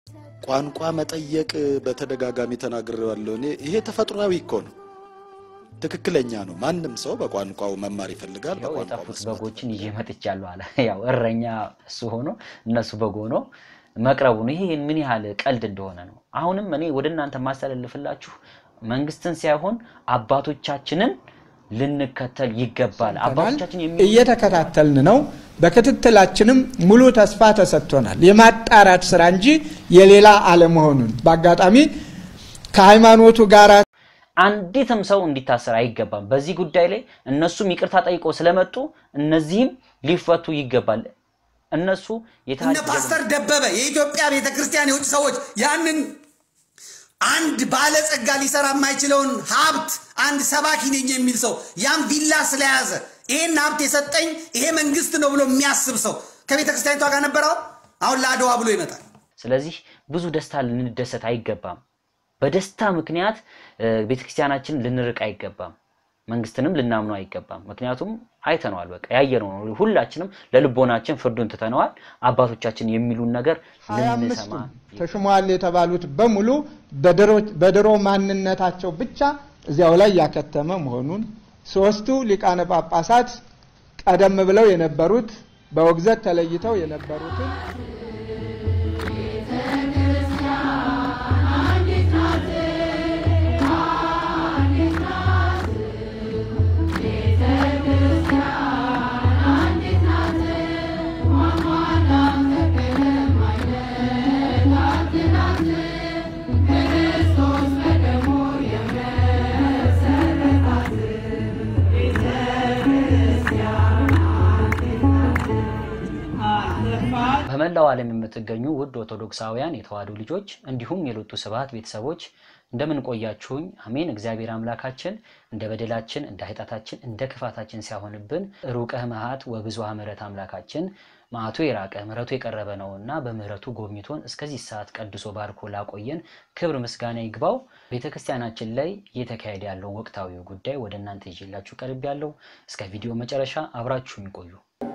ቋንቋ መጠየቅ በተደጋጋሚ ተናግሬዋለሁ። እኔ ይሄ ተፈጥሯዊ እኮ ነው፣ ትክክለኛ ነው። ማንም ሰው በቋንቋው መማር ይፈልጋል። ያው በቋንቋው የጠፉት መስማት በጎችን ይዤ መጥቻለሁ አለ። ያው እረኛ እሱ ሆኖ እነሱ በግ ሆኖ መቅረቡ ነው። ይሄ ምን ያህል ቀልድ እንደሆነ ነው። አሁንም እኔ ወደ እናንተ ማስተላልፍላችሁ መንግስትን ሳይሆን አባቶቻችንን ልንከተል ይገባል። አባቶቻችን የሚ እየተከታተልን ነው። በክትትላችንም ሙሉ ተስፋ ተሰጥቶናል። የማጣራት ስራ እንጂ የሌላ አለመሆኑን በአጋጣሚ ከሃይማኖቱ ጋር አንዲትም ሰው እንዲታሰር አይገባም። በዚህ ጉዳይ ላይ እነሱም ይቅርታ ጠይቀው ስለመጡ እነዚህም ሊፈቱ ይገባል። እነሱ እነ የታሪክ ፓስተር ደበበ የኢትዮጵያ ቤተ ክርስቲያን የውጭ ሰዎች ያንን አንድ ባለጸጋ ሊሰራ የማይችለውን ሀብት አንድ ሰባኪ ነኝ የሚል ሰው ያን ቪላ ስለያዘ ይሄን ሀብት የሰጠኝ ይሄ መንግስት ነው ብሎ የሚያስብ ሰው ከቤተ ክርስቲያኒቷ ጋር ነበረው። አሁን ለአድዋ ብሎ ይመጣል። ስለዚህ ብዙ ደስታ ልንደሰት አይገባም። በደስታ ምክንያት እ፣ ቤተክርስቲያናችንን ልንርቅ አይገባም። መንግስትንም ልናምነው አይገባም። ምክንያቱም አይተነዋል፣ በቃ ያየነው ነው። ሁላችንም ለልቦናችን ፍርዱን ትተነዋል። አባቶቻችን የሚሉን ነገር ሀያ ልንሰማ አምስቱ ተሾመዋል የተባሉት በሙሉ በድሮ- በድሮ ማንነታቸው ብቻ እዚያው ላይ ያከተመ መሆኑን ሶስቱ ሊቃነ ጳጳሳት ቀደም ብለው የነበሩት በውግዘት ተለይተው የነበሩትን በመላው ዓለም የምትገኙ ውድ ኦርቶዶክሳውያን የተዋሕዶ ልጆች እንዲሁም የሎቱ ስብሐት ቤተሰቦች እንደምን ቆያችሁኝ? አሜን። እግዚአብሔር አምላካችን እንደ በደላችን እንደ ኃጢአታችን እንደ ክፋታችን ሲያሆንብን ሩቀህ መዓት ወብዙኃ ምሕረት አምላካችን መዓቱ የራቀ ምሕረቱ የቀረበ ነውና በምሕረቱ ጎብኝቶን እስከዚህ ሰዓት ቀድሶ ባርኮ ላቆየን ክብር ምስጋና ይግባው። ቤተ ክርስቲያናችን ላይ እየተካሄደ ያለው ወቅታዊ ጉዳይ ወደ እናንተ ይዤላችሁ ቀርብ ያለው እስከ ቪዲዮ መጨረሻ አብራችሁን ቆዩ።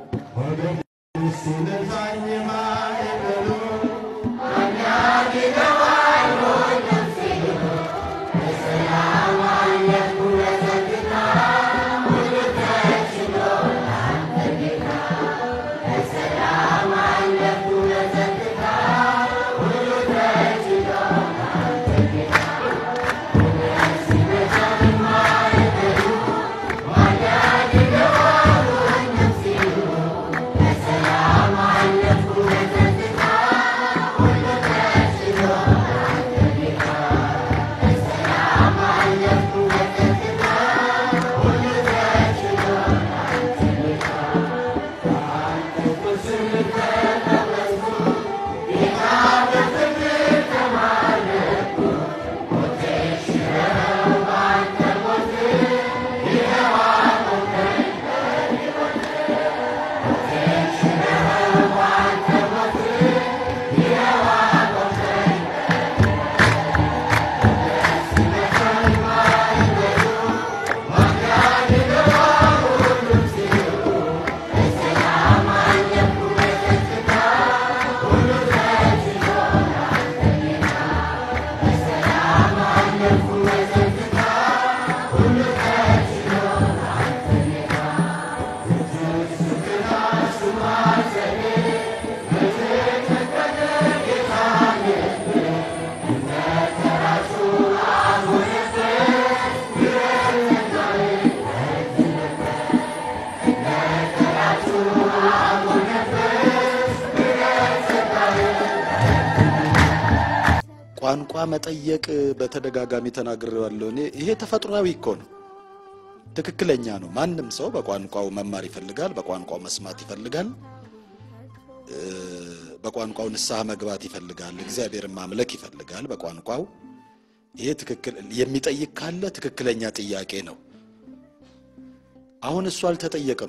ቋንቋ መጠየቅ በተደጋጋሚ ተናግሬዋለሁ። እኔ ይሄ ተፈጥሯዊ እኮ ነው፣ ትክክለኛ ነው። ማንም ሰው በቋንቋው መማር ይፈልጋል፣ በቋንቋው መስማት ይፈልጋል፣ እ፣ በቋንቋው ንስሐ መግባት ይፈልጋል፣ እግዚአብሔርን ማምለክ ይፈልጋል በቋንቋው። ይሄ ትክክል የሚጠይቅ ካለ ትክክለኛ ጥያቄ ነው። አሁን እሱ አልተጠየቀም፣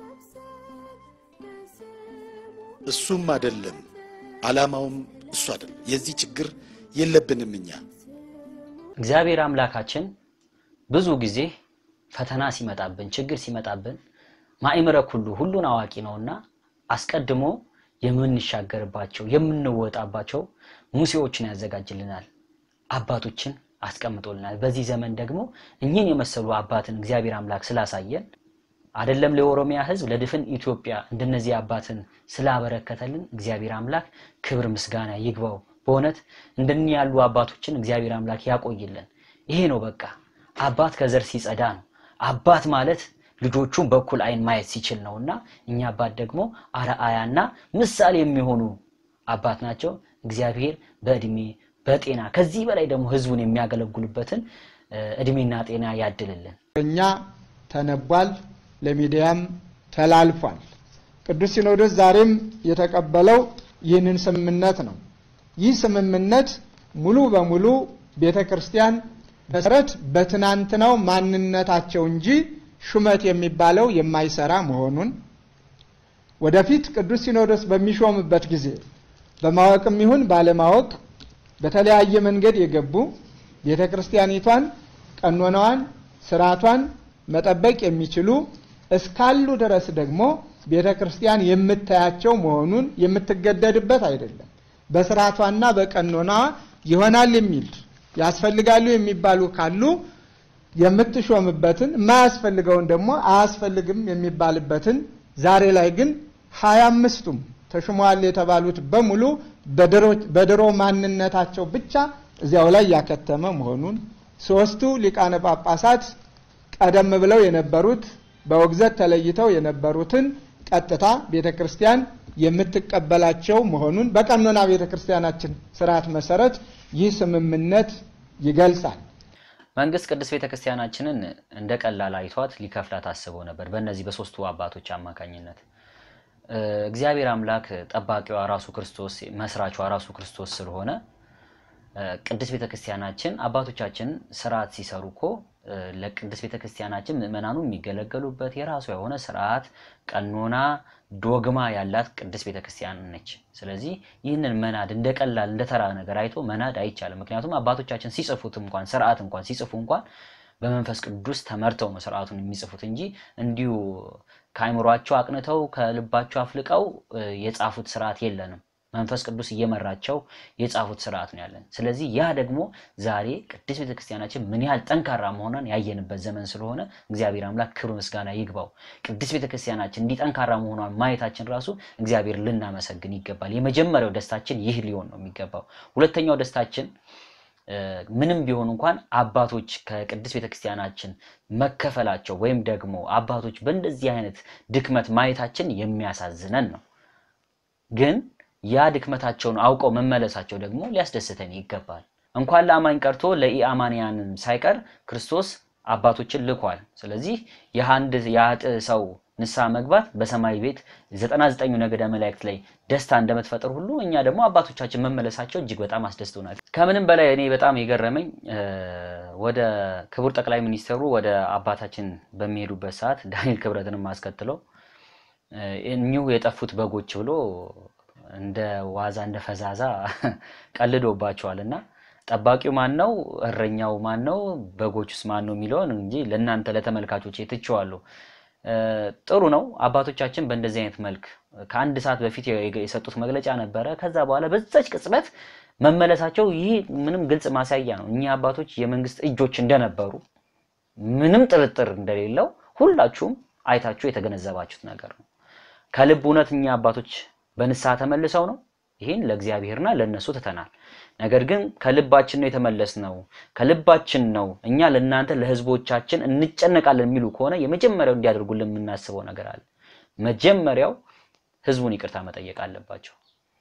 እሱም አይደለም ዓላማውም እሱ አይደለም። የዚህ ችግር የለብንም እኛ እግዚአብሔር አምላካችን ብዙ ጊዜ ፈተና ሲመጣብን ችግር ሲመጣብን ማእምረ ኩሉ ሁሉን አዋቂ ነውና አስቀድሞ የምንሻገርባቸው የምንወጣባቸው ሙሴዎችን ያዘጋጅልናል። አባቶችን አስቀምጦልናል። በዚህ ዘመን ደግሞ እኚህን የመሰሉ አባትን እግዚአብሔር አምላክ ስላሳየን አይደለም ለኦሮሚያ ሕዝብ ለድፍን ኢትዮጵያ እንደነዚህ አባትን ስላበረከተልን እግዚአብሔር አምላክ ክብር ምስጋና ይግባው። በእውነት እንደኒ ያሉ አባቶችን እግዚአብሔር አምላክ ያቆይልን። ይሄ ነው በቃ አባት ከዘር ሲጸዳ ነው። አባት ማለት ልጆቹን በኩል አይን ማየት ሲችል ነው እና እኛ አባት ደግሞ አርአያና ምሳሌ የሚሆኑ አባት ናቸው። እግዚአብሔር በእድሜ በጤና ከዚህ በላይ ደግሞ ህዝቡን የሚያገለግሉበትን እድሜና ጤና ያድልልን። እኛ ተነቧል፣ ለሚዲያም ተላልፏል። ቅዱስ ሲኖዶስ ዛሬም የተቀበለው ይህንን ስምምነት ነው። ይህ ስምምነት ሙሉ በሙሉ ቤተ ክርስቲያን መሰረት በትናንትናው ማንነታቸው እንጂ ሹመት የሚባለው የማይሰራ መሆኑን ወደፊት ቅዱስ ሲኖዶስ በሚሾምበት ጊዜ በማወቅም ይሁን ባለማወቅ በተለያየ መንገድ የገቡ ቤተ ክርስቲያኒቷን ቀኖናዋን፣ ስርዓቷን መጠበቅ የሚችሉ እስካሉ ድረስ ደግሞ ቤተ ክርስቲያን የምታያቸው መሆኑን የምትገደድበት አይደለም። በስርዓቷና በቀኖናዋ ይሆናል የሚል ያስፈልጋሉ የሚባሉ ካሉ የምትሾምበትን የማያስፈልገውን ደግሞ አያስፈልግም የሚባልበትን ዛሬ ላይ ግን ሀያ አምስቱም ተሹመዋል የተባሉት በሙሉ በድሮ ማንነታቸው ብቻ እዚያው ላይ ያከተመ መሆኑን ሶስቱ ሊቃነ ጳጳሳት ቀደም ብለው የነበሩት በውግዘት ተለይተው የነበሩትን ቀጥታ ቤተ ክርስቲያን የምትቀበላቸው መሆኑን በቀኖና ቤተ ክርስቲያናችን ስርዓት መሰረት ይህ ስምምነት ይገልጻል። መንግስት ቅድስት ቤተ ክርስቲያናችንን እንደ ቀላል አይቷት ሊከፍላት አስቦ ነበር በእነዚህ በሶስቱ አባቶች አማካኝነት። እግዚአብሔር አምላክ ጠባቂዋ ራሱ ክርስቶስ መስራቿ ራሱ ክርስቶስ ስለሆነ ቅድስት ቤተ ክርስቲያናችን አባቶቻችን ስርዓት ሲሰሩ እኮ ለቅድስት ቤተ ክርስቲያናችን ምእመናኑ የሚገለገሉበት የራሷ የሆነ ስርዓት፣ ቀኖና፣ ዶግማ ያላት ቅድስት ቤተ ክርስቲያን ነች። ስለዚህ ይህንን መናድ እንደ ቀላል እንደ ተራ ነገር አይቶ መናድ አይቻልም። ምክንያቱም አባቶቻችን ሲጽፉት እንኳን ስርዓት እንኳን ሲጽፉ እንኳን በመንፈስ ቅዱስ ተመርተው ነው ስርዓቱን የሚጽፉት እንጂ እንዲሁ ከአይምሯቸው አቅንተው ከልባቸው አፍልቀው የጻፉት ስርዓት የለንም። መንፈስ ቅዱስ እየመራቸው የጻፉት ስርዓት ነው ያለን። ስለዚህ ያ ደግሞ ዛሬ ቅድስት ቤተክርስቲያናችን ምን ያህል ጠንካራ መሆኗን ያየንበት ዘመን ስለሆነ እግዚአብሔር አምላክ ክብር ምስጋና ይግባው። ቅድስት ቤተክርስቲያናችን እንዲህ ጠንካራ መሆኗን ማየታችን ራሱ እግዚአብሔር ልናመሰግን ይገባል። የመጀመሪያው ደስታችን ይህ ሊሆን ነው የሚገባው። ሁለተኛው ደስታችን ምንም ቢሆን እንኳን አባቶች ከቅድስት ቤተክርስቲያናችን መከፈላቸው ወይም ደግሞ አባቶች በእንደዚህ አይነት ድክመት ማየታችን የሚያሳዝነን ነው ግን ያ ድክመታቸውን አውቀው መመለሳቸው ደግሞ ሊያስደስተን ይገባል። እንኳን ለአማኝ ቀርቶ ለኢአማንያንም ሳይቀር ክርስቶስ አባቶችን ልኳል። ስለዚህ የአንድ የአጥ ሰው ንስሐ መግባት በሰማይ ቤት ዘጠና ዘጠኙ ነገደ መላእክት ላይ ደስታ እንደምትፈጥር ሁሉ እኛ ደግሞ አባቶቻችን መመለሳቸው እጅግ በጣም አስደስቶናል። ከምንም በላይ እኔ በጣም የገረመኝ ወደ ክቡር ጠቅላይ ሚኒስትሩ ወደ አባታችን በሚሄዱበት ሰዓት ዳንኤል ክብረትንም አስከትለው እኚሁ የጠፉት በጎች ብሎ እንደ ዋዛ እንደ ፈዛዛ ቀልዶባቸዋል እና ጠባቂው ማን ነው? እረኛው ማን ነው? በጎቹስ ማን ነው የሚለውን እንጂ ለእናንተ ለተመልካቾች ትቼዋለሁ። ጥሩ ነው። አባቶቻችን በእንደዚህ አይነት መልክ ከአንድ ሰዓት በፊት የሰጡት መግለጫ ነበረ። ከዛ በኋላ በዛች ቅጽበት መመለሳቸው ይህ ምንም ግልጽ ማሳያ ነው። እኚህ አባቶች የመንግስት እጆች እንደነበሩ ምንም ጥርጥር እንደሌለው ሁላችሁም አይታችሁ የተገነዘባችሁት ነገር ነው። ከልብ እውነት እኚህ አባቶች በንስሐ ተመልሰው ነው። ይህን ለእግዚአብሔርና ለእነሱ ትተናል። ነገር ግን ከልባችን ነው የተመለስነው፣ ከልባችን ነው እኛ ለእናንተ ለህዝቦቻችን እንጨነቃለን የሚሉ ከሆነ የመጀመሪያው እንዲያደርጉልን የምናስበው ነገር አለ። መጀመሪያው ህዝቡን ይቅርታ መጠየቅ አለባቸው።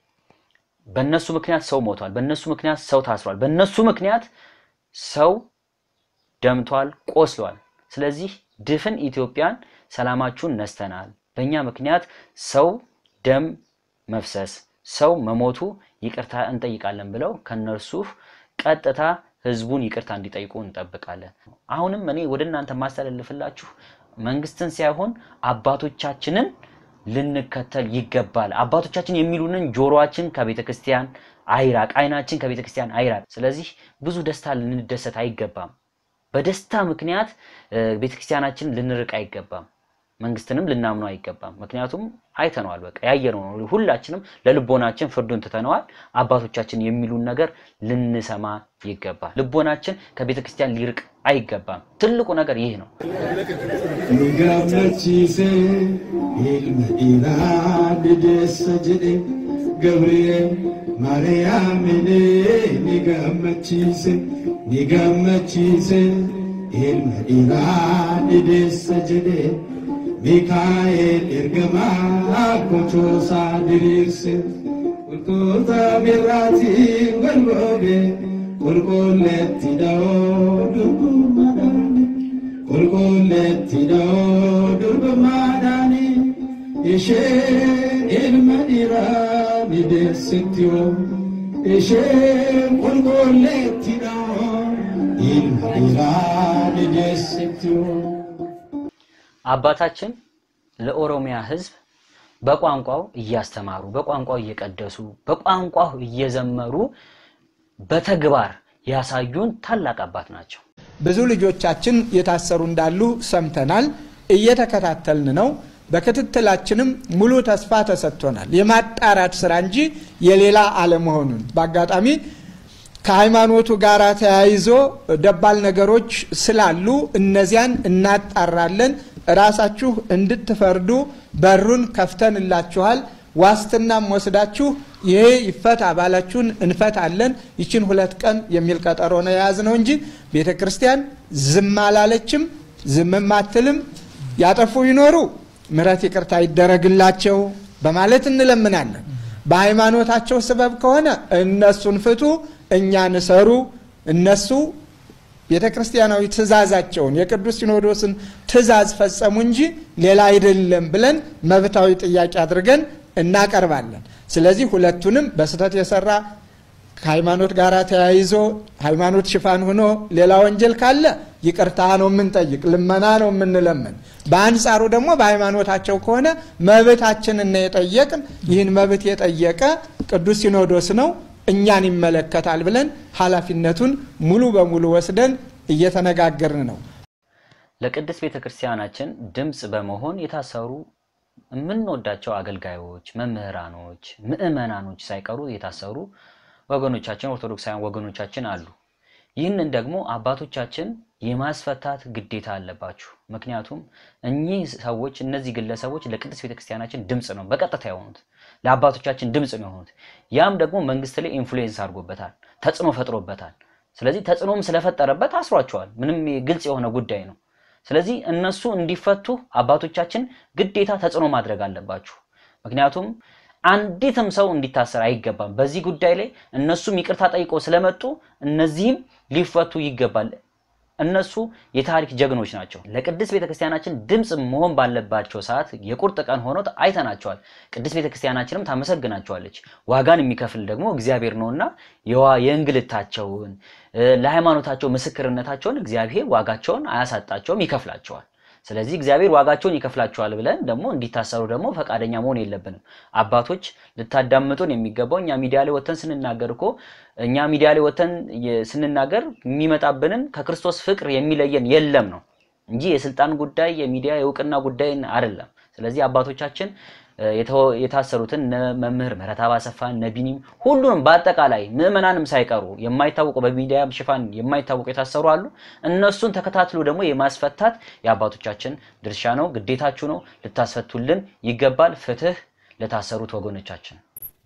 በእነሱ ምክንያት ሰው ሞቷል። በእነሱ ምክንያት ሰው ታስሯል። በእነሱ ምክንያት ሰው ደምቷል፣ ቆስሏል። ስለዚህ ድፍን ኢትዮጵያን ሰላማችሁን ነስተናል። በእኛ ምክንያት ሰው ደም መፍሰስ ሰው መሞቱ ይቅርታ እንጠይቃለን ብለው ከነርሱ ቀጥታ ህዝቡን ይቅርታ እንዲጠይቁ እንጠብቃለን። አሁንም እኔ ወደ እናንተ ማስተላልፍላችሁ መንግስትን ሳይሆን አባቶቻችንን ልንከተል ይገባል። አባቶቻችን የሚሉንን ጆሮአችን ከቤተ ክርስቲያን አይራቅ፣ አይናችን ከቤተ ክርስቲያን አይራቅ። ስለዚህ ብዙ ደስታ ልንደሰት አይገባም። በደስታ ምክንያት ቤተ ክርስቲያናችን ልንርቅ አይገባም። መንግስትንም ልናምነው አይገባም። ምክንያቱም አይተነዋል፣ በቃ ያየነው ነው። ሁላችንም ለልቦናችን ፍርዱን ትተነዋል። አባቶቻችን የሚሉን ነገር ልንሰማ ይገባል። ልቦናችን ከቤተ ክርስቲያን ሊርቅ አይገባም። ትልቁ ነገር ይህ ነው። gammachiise ilma dhiiraa dideessa jedhe gabri'eel maariyaamine ni gammachiise ni gammachiise ilma dhiiraa dideessa jedhe miikaa'eel ergamaa kochoosaa diriirse qulqullota birraatiin golgoobe qulqulleetti dha'oo durbummaadhaan qulqulleetti dha'oo durbummaadhaan isheen ilma dhiiraa ni deessetti hoo isheen qulqulleetti dha'oo ilma dhiiraa ni deessetti hoo አባታችን ለኦሮሚያ ሕዝብ በቋንቋው እያስተማሩ በቋንቋው እየቀደሱ በቋንቋው እየዘመሩ በተግባር ያሳዩን ታላቅ አባት ናቸው። ብዙ ልጆቻችን የታሰሩ እንዳሉ ሰምተናል። እየተከታተልን ነው። በክትትላችንም ሙሉ ተስፋ ተሰጥቶናል። የማጣራት ስራ እንጂ የሌላ አለመሆኑን በአጋጣሚ ከሃይማኖቱ ጋር ተያይዞ ደባል ነገሮች ስላሉ እነዚያን እናጣራለን። ራሳችሁ እንድትፈርዱ በሩን ከፍተንላችኋል። ዋስትናም ወስዳችሁ ይሄ ይፈታ ባላችሁን እንፈታለን። ይችን ሁለት ቀን የሚል ቀጠሮ ነው የያዝነው እንጂ ቤተ ክርስቲያን ዝም አላለችም፣ ዝምም አትልም። ያጠፉ ይኖሩ ምሕረት ይቅርታ ይደረግላቸው በማለት እንለምናለን። በሃይማኖታቸው ስበብ ከሆነ እነሱን ፍቱ፣ እኛን እሰሩ። እነሱ ቤተ ክርስቲያናዊ ትእዛዛቸውን የቅዱስ ሲኖዶስን ትእዛዝ ፈጸሙ እንጂ ሌላ አይደለም ብለን መብታዊ ጥያቄ አድርገን እናቀርባለን። ስለዚህ ሁለቱንም በስህተት የሰራ ከሃይማኖት ጋር ተያይዞ ሃይማኖት ሽፋን ሆኖ ሌላ ወንጀል ካለ ይቅርታ ነው የምንጠይቅ፣ ልመና ነው የምንለምን። በአንጻሩ ደግሞ በሃይማኖታቸው ከሆነ መብታችንን ነው የጠየቅን። ይህን መብት የጠየቀ ቅዱስ ሲኖዶስ ነው እኛን ይመለከታል ብለን ኃላፊነቱን ሙሉ በሙሉ ወስደን እየተነጋገርን ነው። ለቅድስት ቤተ ክርስቲያናችን ድምፅ በመሆን የታሰሩ የምንወዳቸው አገልጋዮች፣ መምህራኖች፣ ምዕመናኖች ሳይቀሩ የታሰሩ ወገኖቻችን ኦርቶዶክሳውያን ወገኖቻችን አሉ። ይህንን ደግሞ አባቶቻችን የማስፈታት ግዴታ አለባችሁ። ምክንያቱም እኚህ ሰዎች እነዚህ ግለሰቦች ለቅድስት ቤተክርስቲያናችን ድምፅ ነው በቀጥታ የሆኑት፣ ለአባቶቻችን ድምፅ ነው የሆኑት። ያም ደግሞ መንግስት ላይ ኢንፍሉዌንስ አድርጎበታል፣ ተጽዕኖ ፈጥሮበታል። ስለዚህ ተጽዕኖም ስለፈጠረበት አስሯቸዋል። ምንም ግልጽ የሆነ ጉዳይ ነው። ስለዚህ እነሱ እንዲፈቱ አባቶቻችን ግዴታ ተጽዕኖ ማድረግ አለባችሁ። ምክንያቱም አንዲትም ሰው እንዲታሰር አይገባም። በዚህ ጉዳይ ላይ እነሱም ይቅርታ ጠይቆ ስለመጡ እነዚህም ሊፈቱ ይገባል። እነሱ የታሪክ ጀግኖች ናቸው። ለቅድስት ቤተክርስቲያናችን ድምፅ መሆን ባለባቸው ሰዓት የቁርጥ ቀን ሆኖ አይተናቸዋል። ቅድስት ቤተክርስቲያናችንም ታመሰግናቸዋለች። ዋጋን የሚከፍል ደግሞ እግዚአብሔር ነውና የዋ- የእንግልታቸውን ለሃይማኖታቸው ምስክርነታቸውን እግዚአብሔር ዋጋቸውን አያሳጣቸውም፣ ይከፍላቸዋል። ስለዚህ እግዚአብሔር ዋጋቸውን ይከፍላቸዋል ብለን ደግሞ እንዲታሰሩ ደግሞ ፈቃደኛ መሆን የለብንም። አባቶች ልታዳምጡን የሚገባው እኛ ሚዲያ ላይ ወተን ስንናገር እኮ እኛ ሚዲያ ላይ ወተን ስንናገር የሚመጣብንን ከክርስቶስ ፍቅር የሚለየን የለም ነው እንጂ የስልጣን ጉዳይ የሚዲያ የእውቅና ጉዳይ አይደለም። ስለዚህ አባቶቻችን የተወ- የታሰሩትን እነ መምህር ምህረተአብ አሰፋ እነ ቢኒም ሁሉንም በአጠቃላይ ምዕመናንም ሳይቀሩ የማይታወቁ በሚዲያ ሽፋን የማይታወቁ የታሰሩ አሉ። እነሱን ተከታትሎ ደግሞ የማስፈታት የአባቶቻችን ድርሻ ነው፣ ግዴታችሁ ነው። ልታስፈቱልን ይገባል። ፍትህ ለታሰሩት ወገኖቻችን።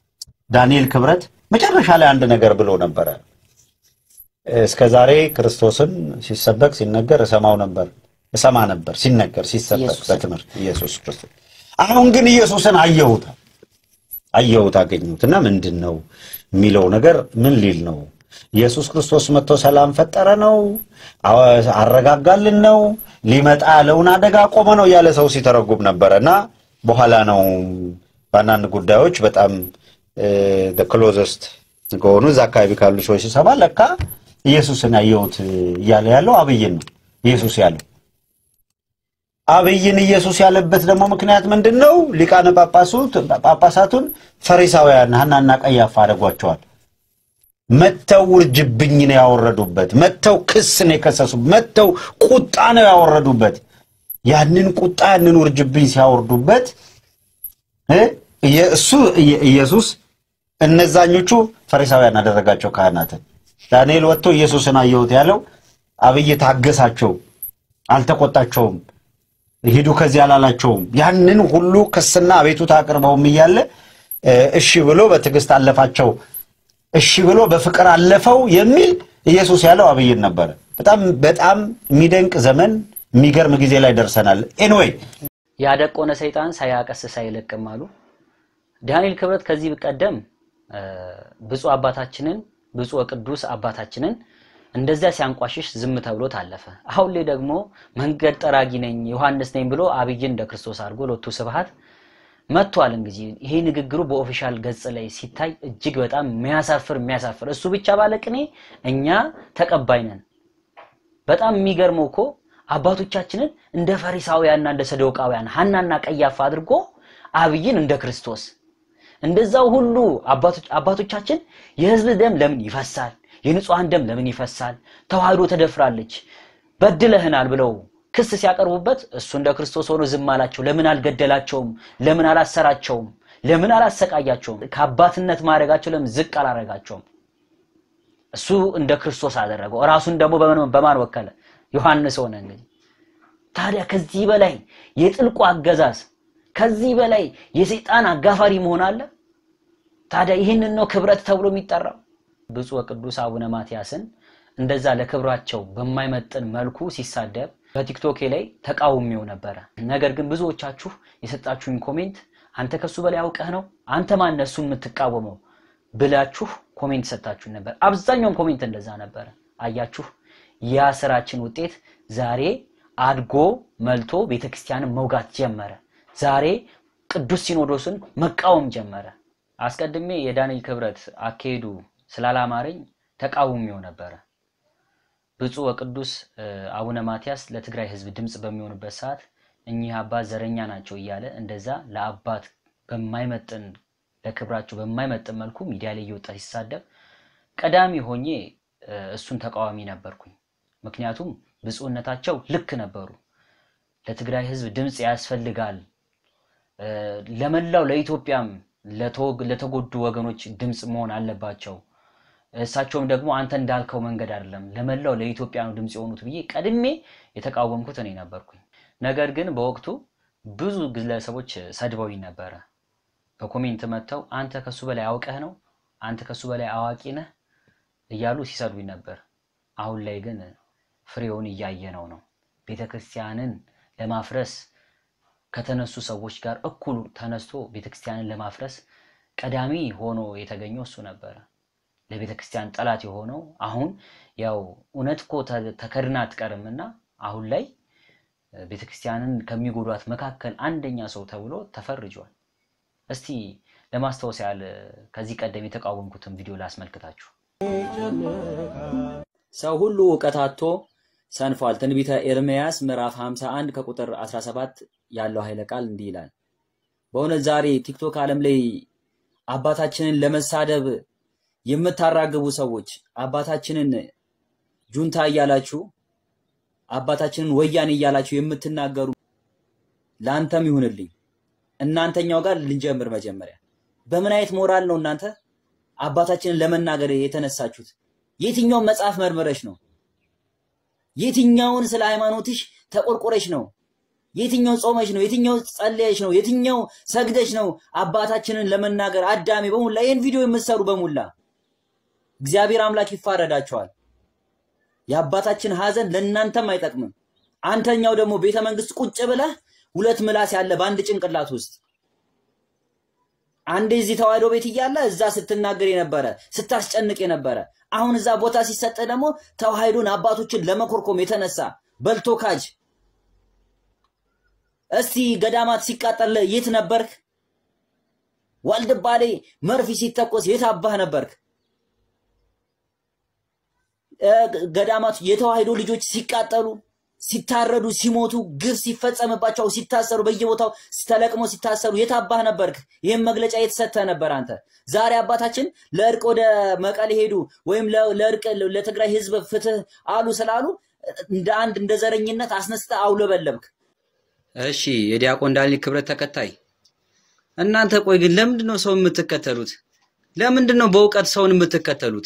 ዳንኤል ክብረት መጨረሻ ላይ አንድ ነገር ብሎ ነበረ። እስከ ዛሬ ክርስቶስን ሲሰበክ ሲነገር እሰማው ነበር እሰማ ነበር ሲነገር ሲሰበክ ኢየሱስን። በትምህርት ኢየሱስ ክርስቶስ። አሁን ግን ኢየሱስን አየሁት አየሁት አገኘሁት እና ምንድን ነው የሚለው ነገር ምን ሊል ነው? ኢየሱስ ክርስቶስ መጥቶ ሰላም ፈጠረ ነው? አዎ፣ አረጋጋልን ነው? ሊመጣ ያለውን አደጋ ቆመ ነው እያለ ሰው ሲተረጉም ነበረ እና በኋላ ነው በአንዳንድ ጉዳዮች በጣም ክሎዘስት ከሆኑ እዛ አካባቢ ካሉ ሰዎች ሲሰማ ለካ ኢየሱስን ያየሁት እያለ ያለው አብይን ነው ኢየሱስ ያለው አብይን ኢየሱስ ያለበት ደግሞ ምክንያት ምንድን ነው? ሊቃነ ጳጳሱት ጳጳሳቱን ፈሪሳውያን ሐናና ቀያፋ አደጓቸዋል። መተው ውርጅብኝ ነው ያወረዱበት። መተው ክስ ነው የከሰሱበት። መተው ቁጣ ነው ያወረዱበት። ያንን ቁጣ ያንን ውርጅብኝ ሲያወርዱበት እ እሱ ኢየሱስ እነዛኞቹ ፈሪሳውያን አደረጋቸው ካህናትን። ዳንኤል ወጥቶ ኢየሱስን አየሁት ያለው አብይ ታገሳቸው፣ አልተቆጣቸውም፣ ሂዱ ከዚህ አላላቸውም። ያንን ሁሉ ክስና አቤቱታ አቅርበውም እያለ እሺ ብሎ በትዕግስት አለፋቸው፣ እሺ ብሎ በፍቅር አለፈው የሚል ኢየሱስ ያለው አብይን ነበረ። በጣም በጣም የሚደንቅ ዘመን የሚገርም ጊዜ ላይ ደርሰናል። ኤንዌይ ያደቆነ ሰይጣን ሳያቀስስ አይለቅም አሉ። ዳንኤል ክብረት ከዚህ ቀደም ብፁዕ አባታችንን ብፁዕ ቅዱስ አባታችንን እንደዚያ ሲያንቋሽሽ ዝም ተብሎ ታለፈ። አሁን ላይ ደግሞ መንገድ ጠራጊ ነኝ ዮሐንስ ነኝ ብሎ አብይን እንደ ክርስቶስ አድርጎ ሎቱ ስብሐት መጥቷል። እንግዲህ ይሄ ንግግሩ በኦፊሻል ገጽ ላይ ሲታይ እጅግ በጣም የሚያሳፍር የሚያሳፍር እሱ ብቻ ባለቅኔ እኛ ተቀባይ ነን። በጣም የሚገርመው እኮ አባቶቻችንን እንደ ፈሪሳውያንና እንደ ሰዶቃውያን ሐናና ቀያፋ አድርጎ አብይን እንደ ክርስቶስ እንደዛው ሁሉ አባቶቻችን የሕዝብ ደም ለምን ይፈሳል? የንጹሐን ደም ለምን ይፈሳል? ተዋህዶ ተደፍራለች፣ በድለህናል ብለው ክስ ሲያቀርቡበት እሱ እንደ ክርስቶስ ሆኖ ዝም አላቸው። ለምን አልገደላቸውም? ለምን አላሰራቸውም? ለምን አላሰቃያቸውም? ከአባትነት ማድረጋቸው ለምን ዝቅ አላረጋቸውም? እሱ እንደ ክርስቶስ አደረገው። ራሱን ደግሞ በማን ወከለ? ዮሐንስ ሆነ። እንግዲህ ታዲያ ከዚህ በላይ የጥልቁ አገዛዝ ከዚህ በላይ የሰይጣን አጋፋሪ መሆን አለ? ታዲያ ይህንን ነው ክብረት ተብሎ የሚጠራው? ብፁዕ ወቅዱስ አቡነ ማትያስን እንደዛ ለክብራቸው በማይመጥን መልኩ ሲሳደብ በቲክቶኬ ላይ ተቃውሜው ነበረ። ነገር ግን ብዙዎቻችሁ የሰጣችሁኝ ኮሜንት አንተ ከሱ በላይ አውቀህ ነው አንተ ማነህ እሱን የምትቃወመው ብላችሁ ኮሜንት ሰጣችሁ ነበር። አብዛኛውም ኮሜንት እንደዛ ነበረ። አያችሁ፣ ያ ስራችን ውጤት ዛሬ አድጎ መልቶ ቤተክርስቲያንን መውጋት ጀመረ። ዛሬ ቅዱስ ሲኖዶስን መቃወም ጀመረ። አስቀድሜ የዳንኤል ክብረት አካሄዱ ስላላማረኝ ተቃውሜው ነበረ። ብፁዕ ወቅዱስ አቡነ ማትያስ ለትግራይ ሕዝብ ድምፅ በሚሆኑበት ሰዓት እኚህ አባት ዘረኛ ናቸው እያለ እንደዛ ለአባት በማይመጥን ለክብራቸው በማይመጥን መልኩ ሚዲያ ላይ እየወጣ ሲሳደብ ቀዳሚ ሆኜ እሱን ተቃዋሚ ነበርኩኝ። ምክንያቱም ብፁዕነታቸው ልክ ነበሩ። ለትግራይ ሕዝብ ድምፅ ያስፈልጋል ለመላው ለኢትዮጵያም ለተጎዱ ወገኖች ድምፅ መሆን አለባቸው። እሳቸውም ደግሞ አንተ እንዳልከው መንገድ አይደለም ለመላው ለኢትዮጵያ ነው ድምፅ የሆኑት ብዬ ቀድሜ የተቃወምኩት እኔ ነበርኩኝ። ነገር ግን በወቅቱ ብዙ ግለሰቦች ሰድበውኝ ነበረ። በኮሜንት መጥተው አንተ ከሱ በላይ አውቀህ ነው፣ አንተ ከሱ በላይ አዋቂ ነህ እያሉ ሲሰድቡኝ ነበር። አሁን ላይ ግን ፍሬውን እያየነው ነው። ቤተ ክርስቲያንን ለማፍረስ ከተነሱ ሰዎች ጋር እኩል ተነስቶ ቤተክርስቲያንን ለማፍረስ ቀዳሚ ሆኖ የተገኘው እሱ ነበረ። ለቤተ ክርስቲያን ጠላት የሆነው አሁን ያው እውነት እኮ ተከድና አትቀርምና አሁን ላይ ቤተ ክርስቲያንን ከሚጎዷት መካከል አንደኛ ሰው ተብሎ ተፈርጇል። እስቲ ለማስታወስ ያህል ከዚህ ቀደም የተቃወምኩትን ቪዲዮ ላስመልክታችሁ። ሰው ሁሉ እውቀት አጥቶ ሰንፏል። ትንቢተ ኤርምያስ ምዕራፍ 51 ከቁጥር 17 ያለው ኃይለ ቃል እንዲህ ይላል። በእውነት ዛሬ ቲክቶክ ዓለም ላይ አባታችንን ለመሳደብ የምታራግቡ ሰዎች አባታችንን ጁንታ እያላችሁ አባታችንን ወያኔ እያላችሁ የምትናገሩ ለአንተም ይሁንልኝ። እናንተኛው ጋር ልንጀምር። መጀመሪያ በምን አይነት ሞራል ነው እናንተ አባታችንን ለመናገር የተነሳችሁት? የትኛውን መጽሐፍ መርምረሽ ነው? የትኛውን ስለ ሃይማኖትሽ ተቆርቆረሽ ነው? የትኛው ጾመሽ ነው? የትኛው ጸለየሽ ነው? የትኛው ሰግደሽ ነው አባታችንን ለመናገር? አዳሜ በሙላ ይህን ቪዲዮ የምትሰሩ በሙላ እግዚአብሔር አምላክ ይፋረዳቸዋል። የአባታችን ሐዘን ለእናንተም አይጠቅምም። አንተኛው ደግሞ ቤተ መንግስት ቁጭ ብለህ ሁለት ምላስ ያለ በአንድ ጭንቅላት ውስጥ አንዴ እዚህ ተዋህዶ ቤት እያለ እዛ ስትናገር የነበረ ስታስጨንቅ የነበረ አሁን እዛ ቦታ ሲሰጥ ደግሞ ተዋህዶን አባቶችን ለመኮርኮም የተነሳ በልቶ ካጅ። እስቲ ገዳማት ሲቃጠል የት ነበርክ? ዋልድባ ላይ መርፊ ሲተኮስ የት አባህ ነበርክ? ገዳማት የተዋህዶ ልጆች ሲቃጠሉ፣ ሲታረዱ፣ ሲሞቱ፣ ግፍ ሲፈጸምባቸው፣ ሲታሰሩ፣ በየቦታው ተለቅሞ ሲታሰሩ የት አባህ ነበርክ? ይህም መግለጫ የተሰጠ ነበር አንተ። ዛሬ አባታችን ለእርቅ ወደ መቀሌ ሄዱ ወይም ለእርቅ ለትግራይ ህዝብ ፍትህ አሉ ስላሉ እንደ አንድ እንደ ዘረኝነት አስነስተ አውለበለብክ። እሺ የዲያቆን ዳንኤል ክብረት ተከታይ እናንተ ቆይ ግን ለምንድን ነው ሰው የምትከተሉት? ለምንድን ነው በእውቀት ሰውን የምትከተሉት?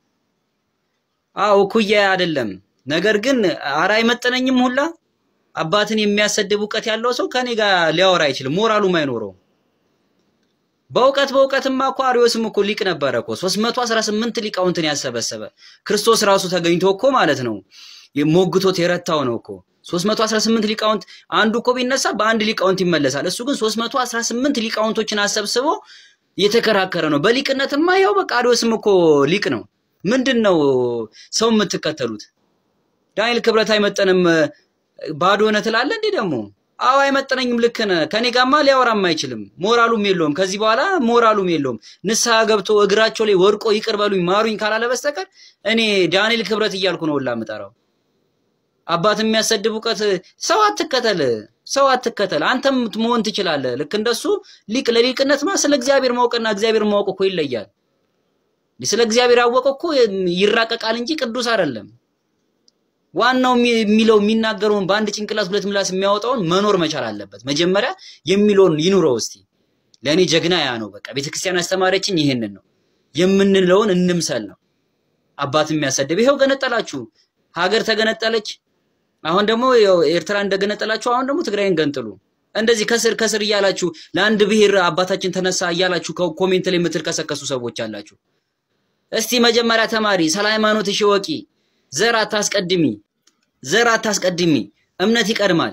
አዎ እኩያ አይደለም። ነገር ግን ኧረ አይመጥነኝም ሁላ አባትን የሚያሰድብ እውቀት ያለው ሰው ከኔ ጋር ሊያወራ አይችልም፣ ሞራሉም አይኖረውም። በእውቀት በእውቀትማ እኮ አርዮስም እኮ ሊቅ ነበረ እኮ 318 ሊቃውንትን ያሰበሰበ ክርስቶስ ራሱ ተገኝቶ እኮ ማለት ነው ሞግቶት የረታው ነው እኮ 318 ሊቃውንት አንዱ እኮ ቢነሳ በአንድ ሊቃውንት ይመለሳል። እሱ ግን 318 ሊቃውንቶችን አሰብስቦ እየተከራከረ ነው። በሊቅነትማ ያው በቃ አርዮስም እኮ ሊቅ ነው። ምንድን ነው ሰው የምትከተሉት? ዳንኤል ክብረት አይመጠንም ባዶ ነህ ትላለህ እንዴ ደግሞ? አዎ አይመጠነኝም። ልክ ነህ። ከኔ ጋማ ሊያወራም አይችልም። ሞራሉም የለውም። ከዚህ በኋላ ሞራሉም የለውም። ንስሐ ገብቶ እግራቸው ላይ ወድቆ ይቅር በሉኝ ማሩኝ ካላለ በስተቀር እኔ ዳንኤል ክብረት እያልኩ ነው ሁላ የምጠራው። አባት የሚያሰድብ እውቀት ሰው አትከተል፣ ሰው አትከተል። አንተም መሆን ትችላለህ። ልክ እንደሱ ሊቅ ለሊቅነትማ ስለ እግዚአብሔር ማወቅና እግዚአብሔር ማወቅ እኮ ይለያል። ስለ እግዚአብሔር ያወቀ እኮ ይራቀቃል እንጂ ቅዱስ አይደለም። ዋናው የሚለው የሚናገረውን በአንድ ጭንቅላት ሁለት ምላስ የሚያወጣውን መኖር መቻል አለበት። መጀመሪያ የሚለውን ይኑረው እስቲ። ለእኔ ጀግና ያ ነው። በቃ ቤተክርስቲያን አስተማሪያችን ይህንን ነው የምንለውን እንምሰል ነው። አባት የሚያሰድብ ይኸው ገነጠላችሁ፣ ሀገር ተገነጠለች። አሁን ደግሞ ኤርትራ እንደገነጠላችሁ አሁን ደግሞ ትግራይን ገንጥሉ። እንደዚህ ከስር ከስር እያላችሁ ለአንድ ብሔር አባታችን ተነሳ እያላችሁ ኮሜንት ላይ የምትልከሰከሱ ሰዎች አላችሁ። እስቲ መጀመሪያ ተማሪ፣ ስለ ሃይማኖትሽ እወቂ። ዘር አታስቀድሚ፣ ዘር አታስቀድሚ። እምነት ይቀድማል።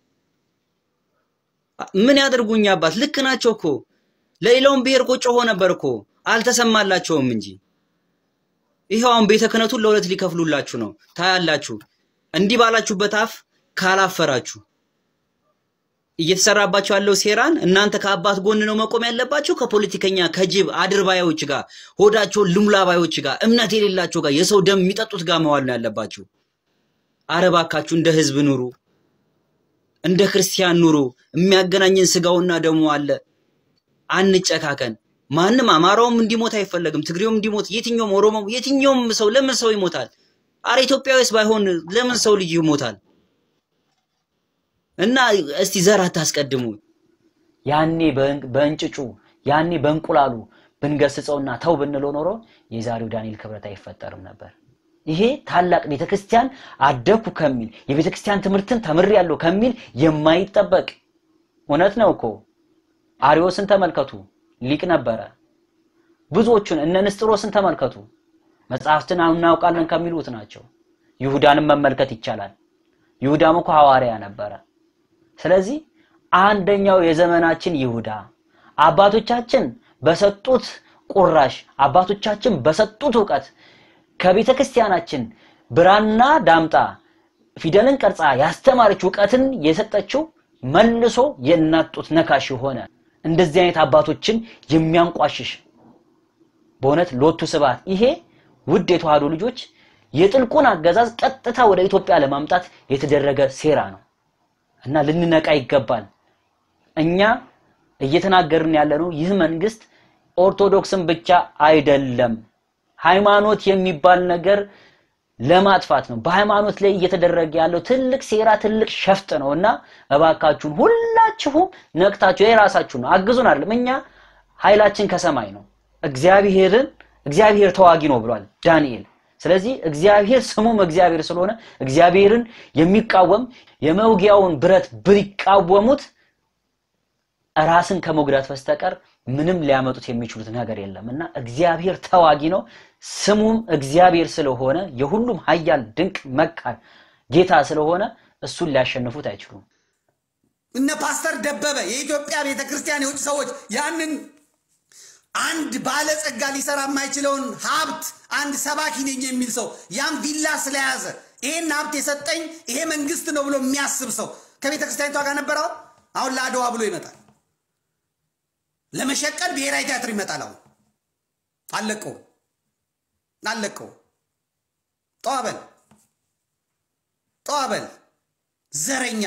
ምን ያደርጉኝ አባት? ልክ ናቸው እኮ ለሌላውም ብሔር እኮ ጮሆ ነበር እኮ አልተሰማላቸውም እንጂ ይኸው አሁን ቤተ ክህነቱን ለሁለት ሊከፍሉላችሁ ነው። ታያላችሁ። እንዲህ ባላችሁበት አፍ ካላፈራችሁ እየተሰራባቸው ያለው ሴራን እናንተ ከአባት ጎን ነው መቆም ያለባቸው ከፖለቲከኛ ከጅብ አድርባዮች ጋር ሆዳቸውን ልሙላባዮች ጋር እምነት የሌላቸው ጋር የሰው ደም የሚጠጡት ጋር መዋል ነው ያለባችሁ። አረባካችሁ እንደ ህዝብ ኑሩ፣ እንደ ክርስቲያን ኑሩ። የሚያገናኝን ስጋውና ደሙ አለ። አንጨካከን። ማንም አማራውም እንዲሞት አይፈለግም። ትግሬውም እንዲሞት፣ የትኛውም ኦሮሞም፣ የትኛውም ሰው ለምን ሰው ይሞታል? አረ ኢትዮጵያዊስ ባይሆን ለምን ሰው ልጅ ይሞታል? እና እስቲ ዘር አታስቀድሙ። ያኔ በእንጭጩ ያኔ በእንቁላሉ ብንገስጸውና ተው ብንለው ኖሮ የዛሬው ዳንኤል ክብረት አይፈጠርም ነበር። ይሄ ታላቅ ቤተክርስቲያን አደግኩ ከሚል የቤተክርስቲያን ትምህርትን ተምሬያለሁ ከሚል የማይጠበቅ እውነት ነው እኮ። አሪዮስን ተመልከቱ፣ ሊቅ ነበረ። ብዙዎቹን እነ ንስጥሮስን ተመልከቱ፣ መጽሐፍትን እናውቃለን ከሚሉት ናቸው። ይሁዳንም መመልከት ይቻላል። ይሁዳም እኮ ሐዋርያ ነበረ። ስለዚህ አንደኛው የዘመናችን ይሁዳ አባቶቻችን በሰጡት ቁራሽ አባቶቻችን በሰጡት እውቀት ከቤተ ክርስቲያናችን ብራና ዳምጣ ፊደልን ቀርጻ ያስተማረች እውቀትን የሰጠችው መልሶ የእናት ጡት ነካሽ ሆነ። እንደዚህ አይነት አባቶችን የሚያንቋሽሽ በእውነት ሎቱ ስብሐት። ይሄ ውድ የተዋህዶ ልጆች የጥልቁን አገዛዝ ቀጥታ ወደ ኢትዮጵያ ለማምጣት የተደረገ ሴራ ነው እና ልንነቃ ይገባል። እኛ እየተናገርን ያለነው ይህ መንግስት ኦርቶዶክስን ብቻ አይደለም፣ ሃይማኖት የሚባል ነገር ለማጥፋት ነው። በሃይማኖት ላይ እየተደረገ ያለው ትልቅ ሴራ፣ ትልቅ ሸፍጥ ነው እና እባካችሁን ሁላችሁም ነቅታችሁ የራሳችሁ ነው አግዙን። አይደለም እኛ ኃይላችን ከሰማይ ነው። እግዚአብሔርን እግዚአብሔር ተዋጊ ነው ብሏል ዳንኤል። ስለዚህ እግዚአብሔር ስሙም እግዚአብሔር ስለሆነ እግዚአብሔርን የሚቃወም የመውጊያውን ብረት ቢቃወሙት ራስን ከመጉዳት በስተቀር ምንም ሊያመጡት የሚችሉት ነገር የለም እና እግዚአብሔር ተዋጊ ነው። ስሙም እግዚአብሔር ስለሆነ የሁሉም ኃያል ድንቅ መካር ጌታ ስለሆነ እሱን ሊያሸንፉት አይችሉም። እነ ፓስተር ደበበ የኢትዮጵያ ቤተ ክርስቲያን የውጭ ሰዎች ያንን አንድ ባለጸጋ ሊሰራ የማይችለውን ሀብት አንድ ሰባኪ ነኝ የሚል ሰው ያን ቪላ ስለያዘ ይሄን ሀብት የሰጠኝ ይሄ መንግስት ነው ብሎ የሚያስብ ሰው ከቤተ ክርስቲያኒቷ ጋር ነበረው። አሁን ለአድዋ ብሎ ይመጣል። ለመሸቀል ብሔራዊ ቲያትር ይመጣል። አሁን አለቀው አለቀው። ጠዋበል ጠዋበል ዘረኛ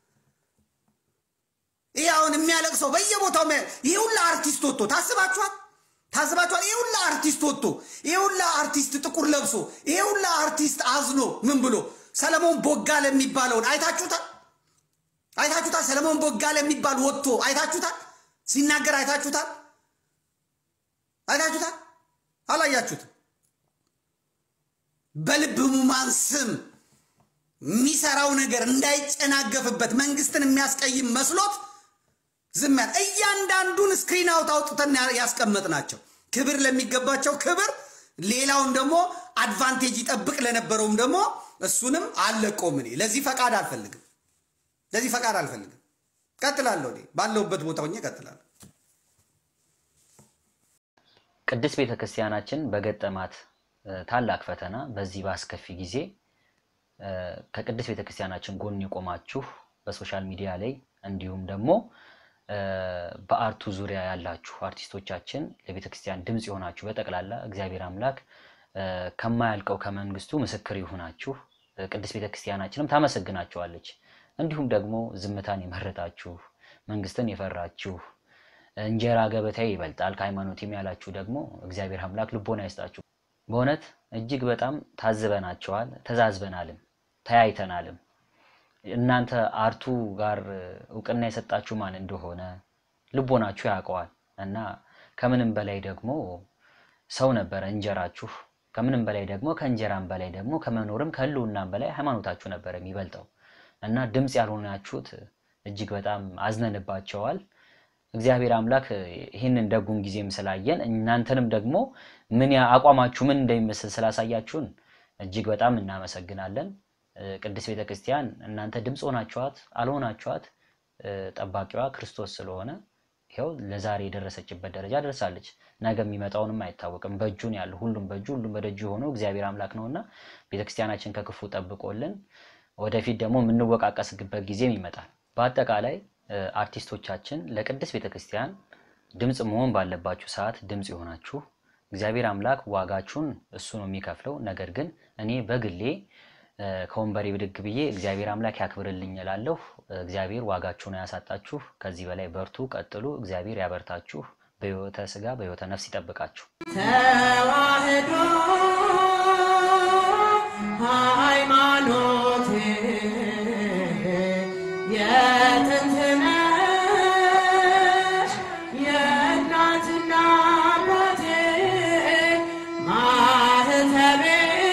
ይህ አሁን የሚያለቅሰው በየቦታው ይህ ሁላ አርቲስት ወጥቶ ታስባችኋል? ታስባችኋል? ይህ ሁላ አርቲስት ወጥቶ ይህ ሁላ አርቲስት ጥቁር ለብሶ ይህ ሁላ አርቲስት አዝኖ ምን ብሎ ሰለሞን ቦጋለ የሚባለውን አይታችሁታል? አይታችሁታል? ሰለሞን ቦጋለ የሚባል ወጥቶ አይታችሁታል? ሲናገር አይታችሁታል? አይታችሁታል? አላያችሁትም? በልብ ሕሙማን ስም የሚሰራው ነገር እንዳይጨናገፍበት መንግስትን የሚያስቀይም መስሎት ዝም ያለ እያንዳንዱን ስክሪን አውት አውጥተን ያስቀመጥ ናቸው። ክብር ለሚገባቸው ክብር፣ ሌላውን ደግሞ አድቫንቴጅ ይጠብቅ ለነበረውም ደግሞ እሱንም አለቆም። እኔ ለዚህ ፈቃድ አልፈልግም፣ ለዚህ ፈቃድ አልፈልግም። ቀጥላለሁ። እኔ ባለሁበት ቦታ ሆኜ ቀጥላለሁ። ቅድስት ቤተ ክርስቲያናችን በገጠማት እ፣ ታላቅ ፈተና በዚህ በአስከፊ ጊዜ እ፣ ከቅድስት ቤተ ክርስቲያናችን ጎን የቆማችሁ በሶሻል ሚዲያ ላይ እንዲሁም ደግሞ እ፣ በአርቱ ዙሪያ ያላችሁ አርቲስቶቻችን ለቤተ ክርስቲያን ድምፅ የሆናችሁ በጠቅላላ እግዚአብሔር አምላክ እ፣ ከማያልቀው ከመንግስቱ ምስክር ይሁናችሁ። እ፣ ቅድስት ቤተ ክርስቲያናችንም ታመሰግናችኋለች። እንዲሁም ደግሞ ዝምታን የመረጣችሁ መንግስትን የፈራችሁ እንጀራ ገበታዬ ይበልጣል ከሃይማኖቴም ያላችሁ ደግሞ እግዚአብሔር አምላክ ልቦና ይስጣችሁ። በእውነት እጅግ በጣም ታዝበናቸዋል፣ ተዛዝበናልም፣ ተያይተናልም። እናንተ አርቱ ጋር እውቅና የሰጣችሁ ማን እንደሆነ ልቦናችሁ ያውቀዋል እና ከምንም በላይ ደግሞ ሰው ነበረ እንጀራችሁ። ከምንም በላይ ደግሞ ከእንጀራም በላይ ደግሞ ከመኖርም ከህልውናም በላይ ሃይማኖታችሁ ነበረ የሚበልጠው እና ድምፅ ያልሆናችሁት እጅግ በጣም አዝነንባቸዋል። እግዚአብሔር አምላክ ይህንን ደጉን ጊዜም ስላየን እናንተንም ደግሞ ምን ያ- አቋማችሁ ምን እንደሚመስል ስላሳያችሁን እጅግ በጣም እናመሰግናለን። እ፣ ቅድስት ቤተ ክርስቲያን እናንተ ድምፅ ሆናችኋት አልሆናችኋት እ፣ ጠባቂዋ ክርስቶስ ስለሆነ ይኸው ለዛሬ የደረሰችበት ደረጃ ደርሳለች። ነገ የሚመጣውንም አይታወቅም። በእጁን ያለው ሁሉም በእጁ ሁሉም በደጁ የሆነው እግዚአብሔር አምላክ ነውና ቤተክርስቲያናችን ከክፉ ጠብቆልን ወደፊት ደግሞ የምንወቃቀስበት ጊዜም ይመጣል። በአጠቃላይ እ፣ አርቲስቶቻችን ለቅድስት ቤተክርስቲያን ድምፅ መሆን ባለባችሁ ሰዓት ድምፅ የሆናችሁ እግዚአብሔር አምላክ ዋጋችሁን እሱ ነው የሚከፍለው። ነገር ግን እኔ በግሌ እ፣ ከወንበሬ ብድግ ብዬ እግዚአብሔር አምላክ ያክብርልኝ እላለሁ። እግዚአብሔር ዋጋችሁን ያሳጣችሁ። ከዚህ በላይ በርቱ፣ ቀጥሉ። እግዚአብሔር ያበርታችሁ። በሕይወተ ስጋ በሕይወተ ነፍስ ይጠብቃችሁ። ተዋህዶ ሃይማኖቴ የጥንት ነሽ የእናትና አባቴ ማህተቤ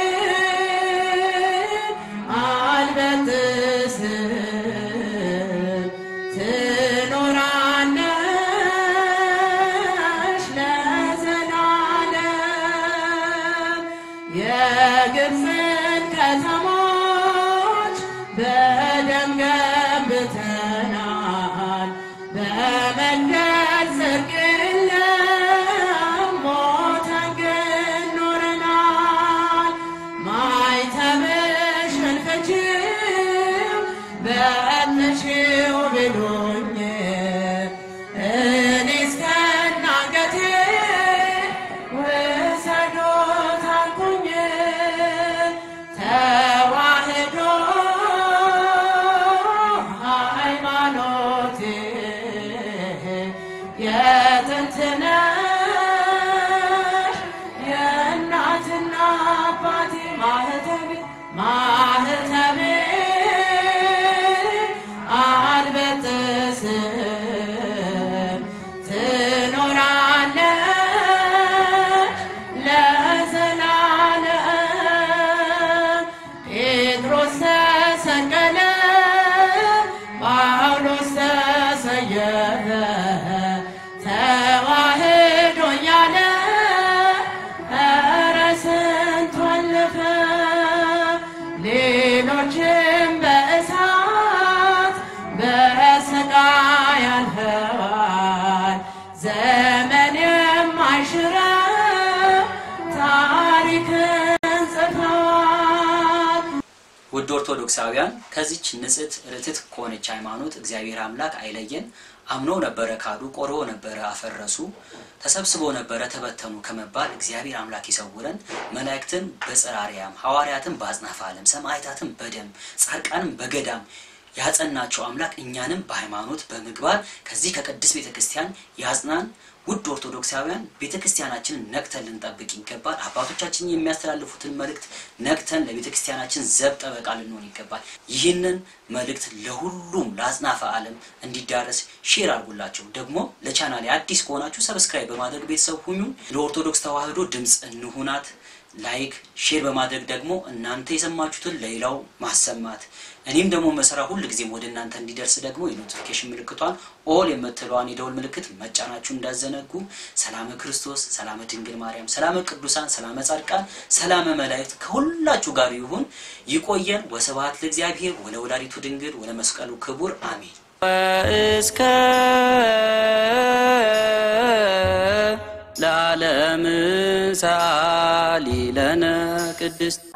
አልበጥስም ትኖራለሽ ለዘላለም የግብፅን ከተሞች በደም ገንብተናል በመንገድ ጽድቅ የለም ሞተን ግን ኖረናል ማይተብሽን ፍቺው በእንሽው ብሎኝ እኔ እስከነ አንገቴ ውሰዶት አልኩኝ ተዋህዶ ሃይማኖቴ የጥንት ነሽ የእናትና አባቴ ማህተቤ ማህተቤ አልበጥስም ትኖራለሽ ለዘላለም ጴጥሮስ ተሰቀለ ጳውሎስ ተሰየፈ ተዋህዶ እያለ ኧረ ስንቱ አለፈ ሌሎችም በእሳት በስቃይ አልፈዋል ዘመን የማይሽረው ታሪክን ጽፈዋል ውድ ኦርቶዶክሳውያን ከዚች ንጽሕት ርትት ከሆነች ሃይማኖት እግዚአብሔር አምላክ አይለየን። አምነው ነበረ ካዱ፣ ቆርበው ነበረ አፈረሱ፣ ተሰብስበው ነበረ ተበተኑ ከመባል እግዚአብሔር አምላክ ይሰውረን። መላእክትን በጽራሪያም ሐዋርያትን በአጽናፈ ዓለም ሰማዕታትን በደም ጻድቃንም በገዳም ያጸናቸው አምላክ እኛንም በሃይማኖት በምግባር ከዚህ ከቅድስት ቤተ ክርስቲያን ያጽናን። ውድ ኦርቶዶክሳውያን ቤተ ክርስቲያናችንን ነቅተን ልንጠብቅ ይገባል። አባቶቻችን የሚያስተላልፉትን መልእክት ነቅተን ለቤተ ክርስቲያናችን ዘብ ጠበቃ ልንሆን ይገባል። ይህንን መልእክት ለሁሉም ለአጽናፈ ዓለም እንዲዳረስ ሼር አድርጉላቸው። ደግሞ ለቻናሌ አዲስ ከሆናችሁ ሰብስክራይብ በማድረግ ቤተሰብ ሁኙ። ለኦርቶዶክስ ተዋህዶ ድምፅ እንሁናት። ላይክ ሼር በማድረግ ደግሞ እናንተ የሰማችሁትን ለሌላው ማሰማት እኔም ደግሞ መሰራ ሁል ጊዜም ወደ እናንተ እንዲደርስ ደግሞ የኖቲፊኬሽን ምልክቷን ኦል የምትለዋን የደውል ምልክት መጫናችሁ እንዳዘነጉ። ሰላመ ክርስቶስ፣ ሰላመ ድንግል ማርያም፣ ሰላመ ቅዱሳን፣ ሰላመ ጻድቃን፣ ሰላመ መላእክት ከሁላችሁ ጋር ይሁን። ይቆየን። ወስብሐት ለእግዚአብሔር ወለወላዲቱ ድንግል ወለመስቀሉ ክቡር አሜን። እስከ ለዓለም ሰአሊ ለነ ቅድስት